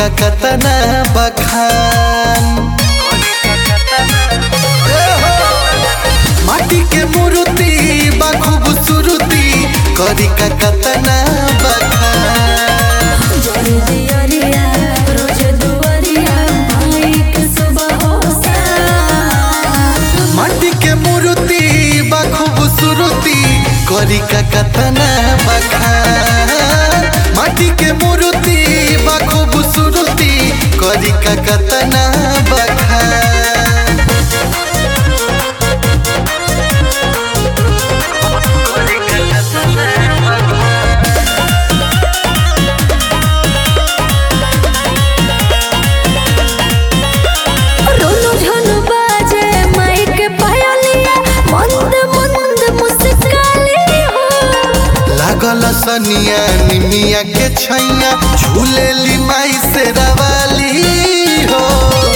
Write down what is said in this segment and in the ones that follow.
का कतना बखान ए हो, माटी के मूर्ति बा खूबसूरती करी का कतना बखान जोड़ी दियरिया रोज दुआरिया माई के सुबह हो सा माटी के मूर्ति बा खूबसूरती करी का कतना बखान माटी के मूर्ति बा खूबसूरती करी का कतना बखान रोनो झनो बाजे माई के पायलिया मंद मंद मुस्काली हो लागल सनिया निमिया के छैया झूलेली माई से रवाली हो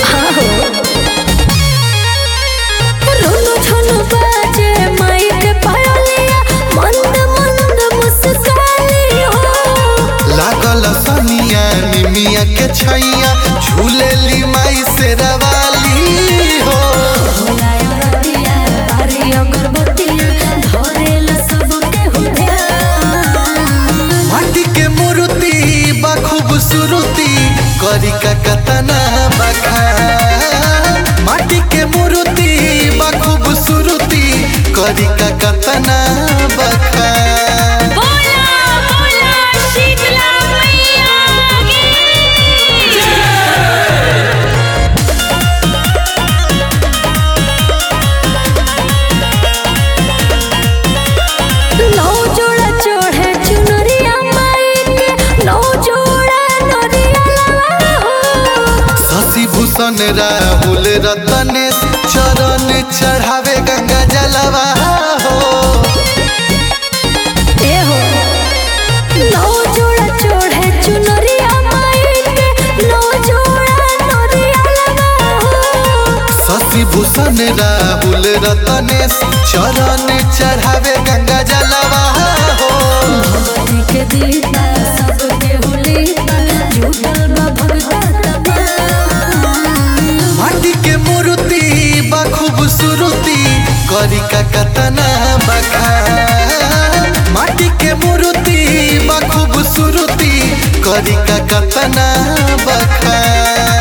रोनो झनो बाजे माई के पायलिया मंद मंद मुस्काली हो लागल सनिया निमिया के छैया झूलेली माई से रवाली हो भोलाया रतिया बारी अगरबत्तिया धरेला सबके हो ध्यान माटी के मूर्ति बा खूबसूरती करी का कतना बखान माटी के मूर्ति बा खूबसूरती करी का कतना बखान बोला बोला शीतला मैया की नौ जोड़ा चढ़े चुनरिया माई के नौ जोड़ा नरिया लगा हो शशि भूषण राहुल रतनेश चरण चढ़ावे गंगा जलवा हो ए हो नौ जोड़ा चढ़े चुनरिया माई के नौ जोड़ा नरिया लगा हो शशि भूषण राहुल रतनेश चरण चढ़ावे गंगा जलवा हो भगवती के दीपा सबके हुलीपा झूठल बा भगता तमाम माटी के मूर्ति बा खूबसूरती करी का कतना बखान माटी के मूर्ति बा खूबसूरती करी का कतना बखान